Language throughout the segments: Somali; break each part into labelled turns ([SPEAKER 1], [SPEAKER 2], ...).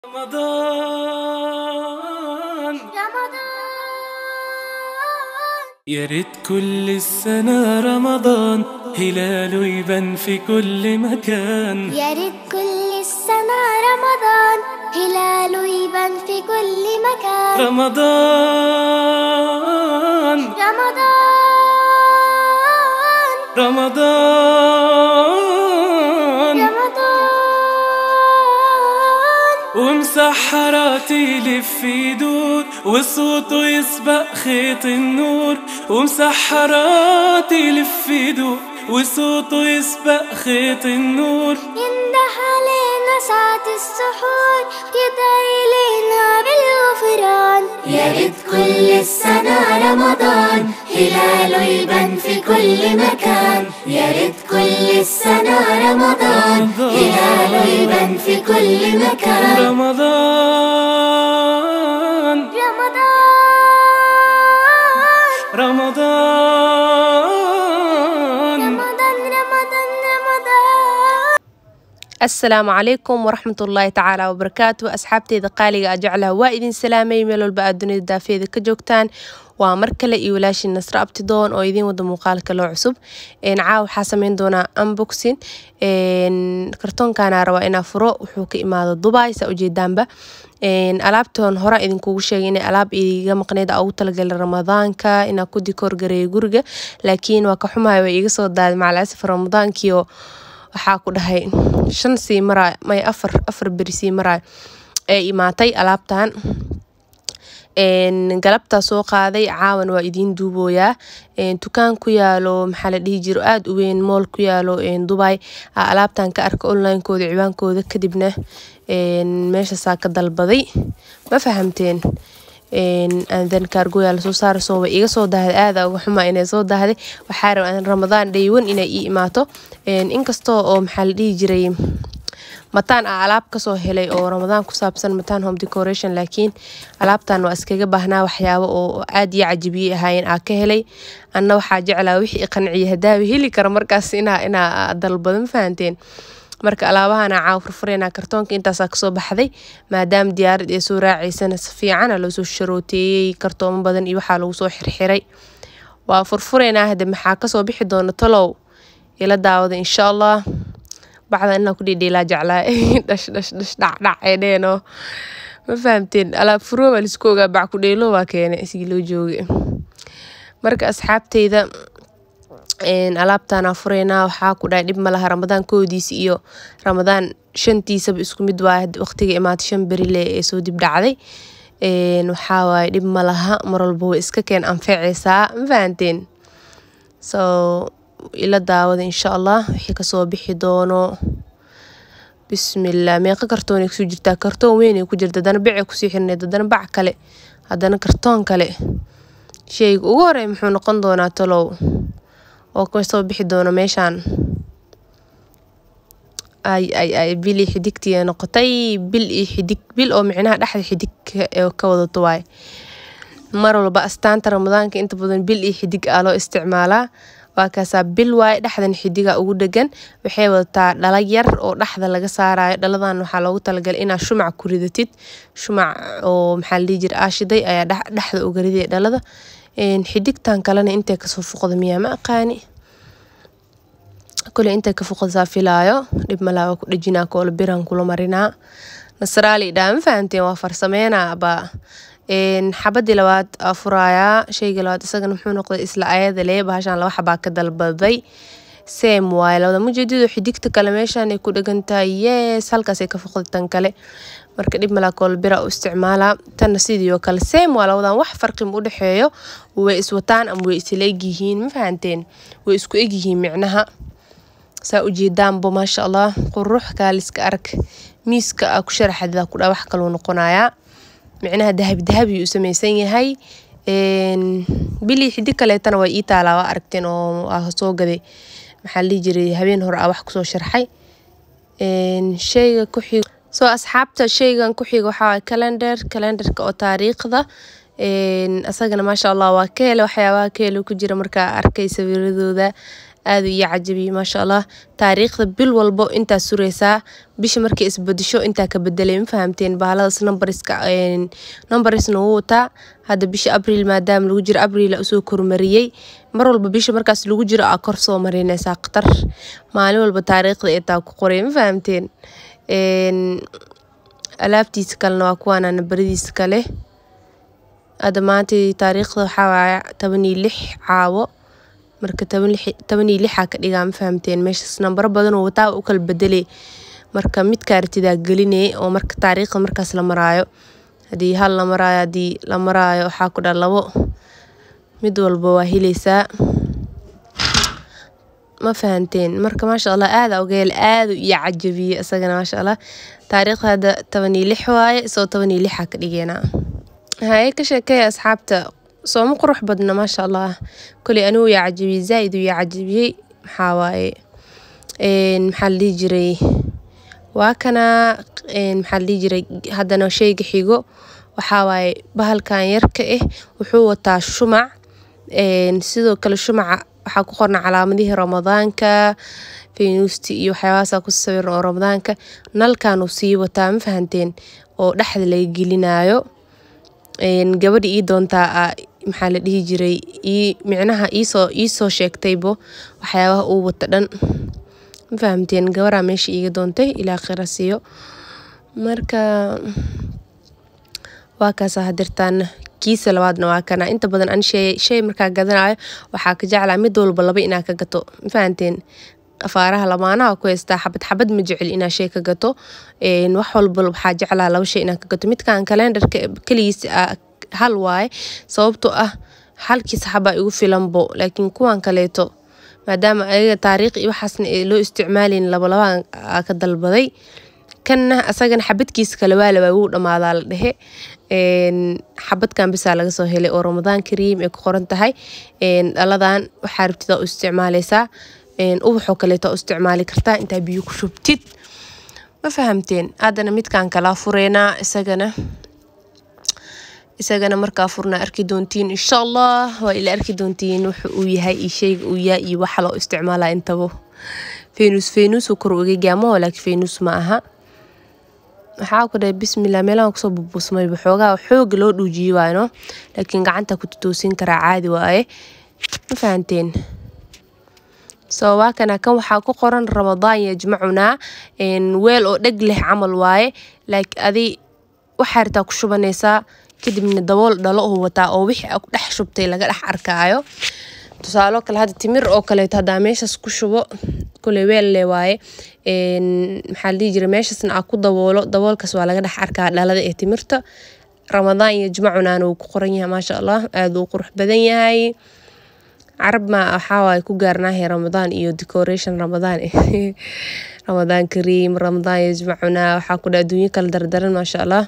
[SPEAKER 1] رمضان
[SPEAKER 2] رمضان
[SPEAKER 1] يا ريت كل السنة رمضان هلاله يبان في كل مكان
[SPEAKER 2] يا ريت كل السنة رمضان هلاله يبان في كل مكان
[SPEAKER 1] رمضان
[SPEAKER 2] رمضان
[SPEAKER 1] رمضان
[SPEAKER 2] رمضان
[SPEAKER 1] ومسحرات يلف يدور وصوته يسبق خيط النور ومسحرات يلف يدور وصوته يسبق خيط النور
[SPEAKER 2] ينده علينا ساعة السحور يدعي لنا بالغفران يا ريت كل السنة رمضان هلاله يبان في كل مكان يا ريت كل السنة رمضان هلاله يبان في كل مكان
[SPEAKER 1] رمضان
[SPEAKER 2] رمضان
[SPEAKER 1] رمضان
[SPEAKER 2] رمضان رمضان رمضان
[SPEAKER 3] asalaamu calaykum waraxmat ullaahi tacaala wabarakaatu asxaabteyda qaaliga a jeclaha waa idin salaamay meel walba aad dunida daafeeda ka joogtaan waa mar kale iyo walaashii nasre abtidoon oo idiin wada muuqaalka loo cusub caawa waxaa sameyn doonaa unboxing kartoonkaana rabaa inaa furo wuxuu ka imaado dubai saa ujeedaanba alaabtoon hore idinkugu sheegay inay alaab iga maqneyd ugu talagalay ramadaanka inaa ku dikoor gareeyo guriga laakiin waa ka xumahay way iga soo daaday macalasaf ramadaankiio waxaa ku dhahay shan sii maraay may afar afar beri sii maraay ee imaatay alaabtan galabtaa soo qaaday caawan waa idiin duubooyaa dukaan ku yaalo maxaa la dhihi jiro aada u weyn mool ku yaalo dubai alaabtan ka arka onlinekooda ciwaankooda kadibna meeshaasaa ka dalbaday ma fahamteen then kaargoya lasoo saara soo way iga soo dahday aada uga xumaa inay soo dahday waxaa rabaa ramadaan dhaywan inay ii imaato inkastoo oo maxaa la dhihi jiray mataan ah alaab kasoo helay oo ramadaan ku saabsan mataan home decoration laakiin alaabtan waa iskaga baahnaa waxyaabo oo aad iyo cajibiyey ahaayeen aa ka helay anna waxaa jeclaa wixii qanciya hadaawi heli kara markaas inaa inaa dalbado ma fahanteen marka alaabahana caaw furfureynaa kartoonka intaasaa kasoo baxday maadaama diyaarad ee soo raacaysana si fiicana loosoo sharooteeyey kartoomo badan iyo waxaa lagu soo xirxiray waa furfureynaa hade maxaa kasoo bixi doona talow ila daawada insha allah bacda inaa ku dhidhiilaa jeclaa dhash dhash dhash dhacdhac ee dheeno ma fahamteen alaab furoo baa laisku ogaa bac ku dheelo waa keene isgii loo jooga marka asxaabteyda alaabtaana fureynaa waxaa ku dhahay dhib malaha ramadaan koodiisa iyo ramadaan shantiisaba isku mid waa waqtiga imaata shan berile ee soo dib dhacday waxaa waaye dhib malaha mar walba way iska keen anfaceysaa ma fahanteen so ila daawada insha allah wixii kasoo bixi doono bismillah meeqa kartoonay kusoo jirtaa kartoon weynay ku jirta haddana becay kusii xirneyd haddana bac kale haddana kartoon kale sheyga ugu horey muxuu noqon doonaa talow oo kasoo bixi doono meeshaan ay ay ay bil iyo xidigtii noqotay bil iyo xidig bil oo micnaha dhexda xidig ka wadato waaye mar walba astaanta ramadaanka inta badan bil iyo xidig aa loo isticmaalaa waa kaasaa bil waaye dhexdan xidiga ugu dhegan waxay wadataa dhala yar oo dhexda laga saarayo dhaladan waxaa loogu talagalay inaa shumac ku ridatid shumac oo maxaa la dhihi jira aashiday ayaa dhexda uga riday dhalada xidigtan kalena intay kasoo fuqda miyaa ma aqaani kule intay ka fuqdasaa filaayo dhib malaa waa ku dhejinaa koola biran kula marinaa nasraali dhaa ma fahanteen waa farsameynaa baa xabadii labaad aa furaayaa sheyga labaad isagana muxuu noqday isla ayada lee bahashaan laba xabaa ka dalbaday seem waaye labada mujeedido xidigta kale meeshaan ay ku dhegan tahay yes halkaasay ka foqday tan kale marka dhib malaa koolbira u isticmaalaa tanna sidii oo kale seem waa labadan wax farqi ma u dhexeeyo way iswataan ama way isla egyihiin ma fahanteen way isku egyihiin micnaha saa ujeedaanbo maasha allah qurux kaaliska arag miiska aa ku sharaxadida ku dhaa wax kaluu noqonayaa micnaha dahabi dahabi u samaysan yahay bilii xidig kaleetana waa ii taalaa waa aragteen oo aa soo gaday maxaa lihi jiray habeen hore aa wax kusoo sharxay sheyga ku xig soo asxaabta sheygan ku xiga waxaa waay calendar calendarka oo taariikhda asagana maasha allah waa ka hele waxyaabaha ka hele ku jira markaa arkay sawiradooda aadu iyo cajabiyey maasha allah taariikhda bil walbo intaa sureysaa bisha markay isbadisho intaa ka bedelay ma fahamteen bahaladaas numbariska numbarisna wuu wataa hadda bisha abriil maadaama lagu jiro abriil usoo kormariyey mar walba bisha markaas lagu jiro aa kor soo marinaysaa khatar maalin walba taariikhda ee taa ku qoray ma fahamteen alaabtiisa kalena waa kuwaana nambaradiisa kale hadda maanta taariikhda waxaa waaya toban iyo lix caawo marka toban iyo lixaa ka dhigaa ma fahamteen meeshaas nambaro badan oo wataa u kala bedelay marka midkaa ratidaa gelinay oo marka taariikhda markaas la maraayo haddii hal la maraayo haddii la maraayo waxaa ku dha labo mid walba waa heleysaa ma fahanteen marka maasha allah aada ogeel aada iyo cajabiye isagana maasha allah taariikhda hadda toban iyo lix waaye isagoo toban iyo lixaa ka dhigeynaa haye ka sheekeeya asxaabta sooma qurux badna maasha allah koley anigu yaa cajabiyey zaa-id uu yaa cajabiyey maxaa waaye maxaa la dhihi jiray waa kana maxaa la dhihi jiray haddana sheyga xigo waxaa waaye bahalkan yarka ah wuxuu wataa shumac sidoo kale shumaca waxaa ku qorna calaamadihii ramadaanka feynuusti iyo waxyaabahaasa ku sawiran oo ramadaanka nalkanuu sii wataa ma fahanteen oo dhexda laga gelinayo gabadha ii doontaa maxaa la dhihi jiray micnaha iisoo iisoo sheegtaybo waxyaabaha uu wata dhan ma fahamteen gabaraa meesha iiga doontay ilaa khira siiyo marka waa kaasa hadirtaan kiisa labaadna waa kana inta badan an shay markaa gadanayo waxaa ka jeclaa mid walba laba inaa ka gato ma fahanteen afaaraha lamaanaha ku haystaa xabad xabad ma jecel inaa shay ka gato wax walba waxaa jeclaa laba shay inaa ka gato midkan kalendarka keligiis hal waaye sababtoo ah halkiis xabaa igu filanbo laakiin kuwan kaleeto maadaama ayaga taariikh iyo waxaasna loo isticmaalayn labalabaan ka dalbaday kanna asagana xabadkiisa kale waa labaa wuu dhammaadaa la dhehe xabadkan bisaa laga soo helay oo ramadaan kariim ay ku qoran tahay dhaladan waxaa rabtida u isticmaaleysaa ubaxoo kaleeto u isticmaali kartaa intaa biyo ku shubtid ma fahamteen haddana midkan kalaa fureynaa isagana isagana markaa furnaa arki doontiin insha allah waa ila arki doontiin wuxa uu yahay iyo sheyga uu yahay iyo waxa loo isticmaalaa intaba fenus fenusuu kor uga gaamo laakiin fenus ma aha waxaa ku dhahay bismillah meelahan kusoo bubusmayba xoogaa xooga loo dhuujiye waayno laakiin gacanta ku tutoosin karaa caadi waaye ma fahanteen so waa kana kan waxaa ku qoran ramadaan yajmacunaa weel oo dheg leh camal waaye like adi waxaa ritaa ku shubanaysaa kadibna dabool dhalo uu wataa oo wixii ku dhex shubtay laga dhex arkaayo tusaalo kale hadda timir oo kaleeto haddaa meeshaas ku shubo kule weel le waaye maxaa la dhihi jira meeshaasna aa ku daboolo daboolkaas waa laga dhex arkaa dhalada ee timirta ramadaan iyo jimacunaan uu ku qoran yahay maasha allah aada uu qurux badan yahay carab ma waxaa waaye ku gaarnaahay ramadaan iyo decoration ramadaan ramadaan kariim ramadaan iyo jimacunaa waxaa ku dha adduunyo kala dardaran maasha allah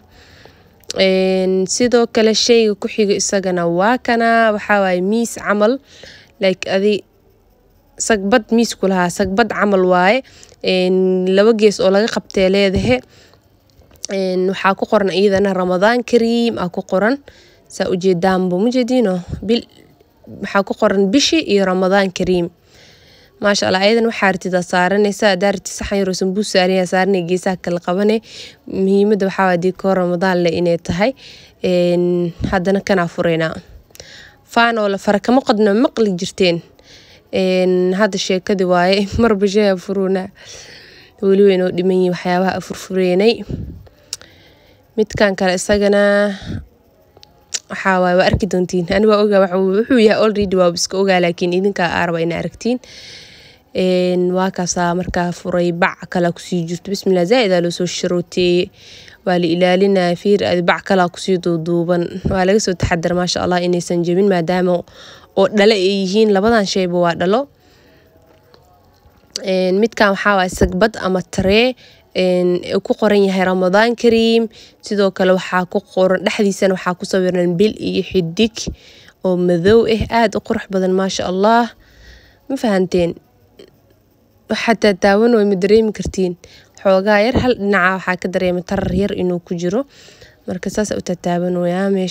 [SPEAKER 3] sidoo kale sheyga ku xiga isagana waa kana waxaa waaye miis camal like adi sagbad miisku lahaa sagbad camal waaye laba gees oo laga qabtee leedahe waxaa ku qoran iyadana ramadaan kariim aa ku qoran saa ujeedaanbo mujeediino bil waxaa ku qoran bishi iyo ramadaan kariim maasha allah ayadan waxaa ratidaa saaranaysa hadaa rati saxan yaroo sambuus saaraya saaranay geesaha kala qabane muhiimadda waxaa waa dikoo ramadaan leh inay tahay haddana kanaa fureynaa faan oo la fara kama qodna maqli jirteen hadda sheekadii waaye marba shaya furuuna weli weynoo dhiman yihin waxyaabaha furfureynay midkan kale isagana waxaa waaye waa arki doontiin ani waa ogaa wuxuu yahay already waa iska ogaa laakiin idinkaa aaraba ina aragtiin waa kaasaa markaa furay bac kalaa kusii jirto bismillah zaa-idaa loo soo sharooteeye waa la ilaalinaya fiir adi bac kalaa kusii duuduuban waa laga soo taxadar maasha allah inaysan jebin maadaama oo dhalo ay yihiin labadan shayba waa dhalo midkan waxaa waaye sagbad ama taree ku qoran yahay ramadaan kariim sidoo kale waxaa ku qoran dhexdiisana waxaa ku sawiran bil iyo xidig oo madow ah aada u qurux badan maasha allah ma fahanteen xataa taawan way ma dareemi kartiin xoogaa yar hal dhinaca waxaa ka dareema tarar yar inuu ku jiro marka saasa u tataaban wayaa meesha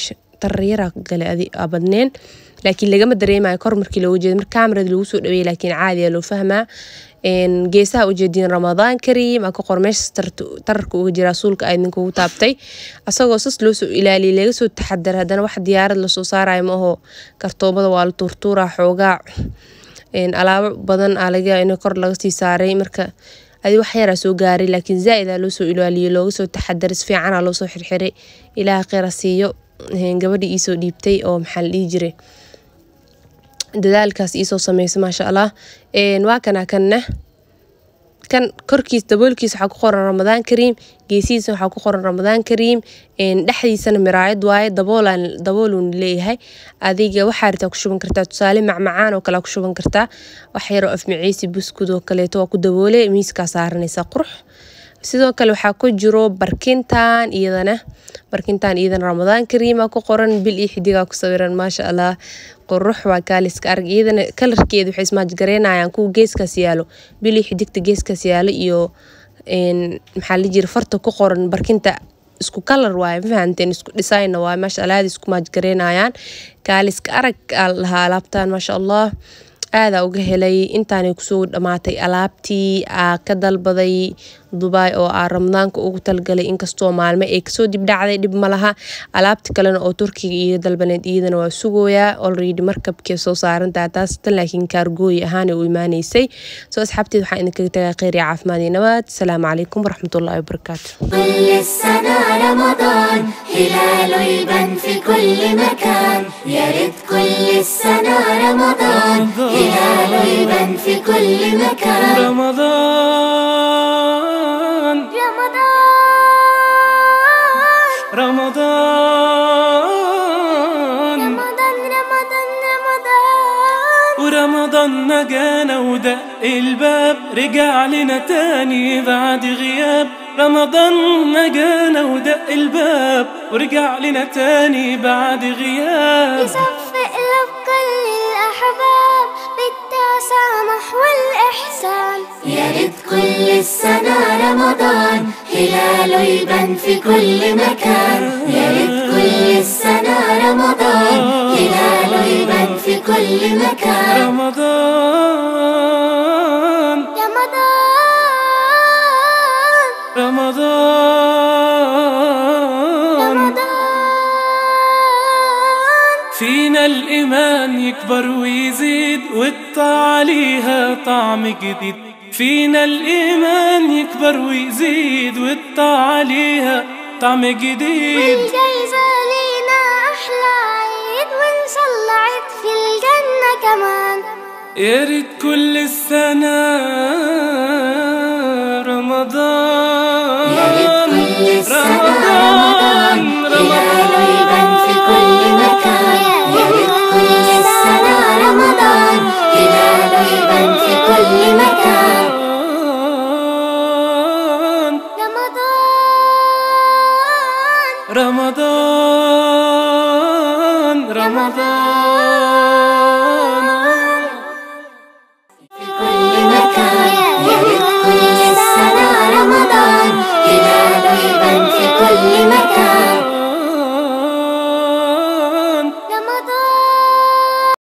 [SPEAKER 3] tarayaraa gale adi aa badneen laakiin lagama dareemayo kor markii looga jeedo marka kamarada lagu soo dhaweeyay laakiin caadiya loo fahmaa geesaha ujeediin ramadaan kariim aa ka qor meeshas tararka uga jira suulka aa idinkugu taabtay asagoo sas loo soo ilaaliyay laga soo taxadar haddana wax diyaarad lasoo saarayo ma aho kartoomada waa la tuurtuuraa xoogaa alaabo badan aa laga in kor laga sii saaray marka adi wax yaraa soo gaaray laakiin zaa-id aa loo soo ilaaliyay looga soo taxadaray si fiicanaa loosoo xirxiray ilaaha kheyra siiyo gabadha iisoo dhiibtay oo maxaa la dhihi jiray dadaalkaas iisoo sameysa maasha allah waa kana kanna kan korkiis daboolkiisa waxaa ku qoran ramadaan kariim geesihiisa waxaa ku qoran ramadaan kariim dhexdiisana miraayad waaye daboolan daboolun leeyahay adiga waxaa ritaa ku shuban kartaa tusaale macmacaan oo kale ku shuban kartaa wax yaroo afmiciisi buskud oo kaleeto waa ku daboole miiskaa saaranaysa qurux sidoo kale waxaa ku jiro barkintan iyadana barkintan iyadana ramadaan kariima ku qoran bil iyo xidigaa ku sawiran maasha allah qurux waa kaaliska arag iyadana kalarkeeda waxay ismaajgareynayaan kuwa geeskaas yaalo bil iyo xidigta geeskaas yaalo iyo maxaa la jira farta ku qoran barkinta isku kalar waaye ma fahanteen isku dhisayna waaye maasha allah aada isku maajgareynayaan kaaliska arag aa lahaa alaabtan maasha allah aadaa uga helay intaanay kusoo dhamaatay alaabtii aa ka dalbaday dubai oo aa ramadaanka ugu talgalay inkastoo maalmo ay kasoo dibdhacday dhib malaha alaabti kalena oo turkiga iyo dalbaneed iyadana waa sugooyaa olredy markabkee soo saarantaha taas tan laakiin kaargooyi ahaana u imaaneysay soo asxaabteed waxaan idinkaga tagaa kheyr iyo caafimaad iyo nabad asalaamu calaykum waraxmatullahi wabarakaatu
[SPEAKER 2] كل السنة رمضان هلاله يبان في كل مكان يا ريت كل السنة رمضان هلاله يبان في كل مكان
[SPEAKER 1] رمضان
[SPEAKER 2] رمضان
[SPEAKER 1] رمضان
[SPEAKER 2] رمضان رمضان رمضان
[SPEAKER 1] ورمضان نجانا ودق الباب رجع لنا تاني بعد غياب رمضان نجانا ودق الباب ورجع لنا تاني بعد غياب
[SPEAKER 2] يصفق له كل الأحباب بالتسامح والإحسان يا ريت كل السنة رمضان هلاله يبان في كل مكان يا ريت كل السنة رمضان هلاله يبان في كل مكان
[SPEAKER 1] رمضان
[SPEAKER 2] رمضان
[SPEAKER 1] رمضان
[SPEAKER 2] رمضان
[SPEAKER 1] فينا الإيمان يكبر ويزيد والطاعة ليها طعم جديد فينا الإيمان يكبر ويزيد والطاعة ليها طعم جديد
[SPEAKER 2] والجايزة لينا أحلى عيد وإن شاء الله عيد في الجنة كمان
[SPEAKER 1] يا ريت كل السنة رمضان
[SPEAKER 2] يا ريت كل السنة
[SPEAKER 1] رمضان
[SPEAKER 2] هلاله يبان في كل مكان يا ريت كل السنة رمضان هلاله يبان في كل مكان
[SPEAKER 1] رمضان
[SPEAKER 2] رمضان
[SPEAKER 1] رمضان رمضان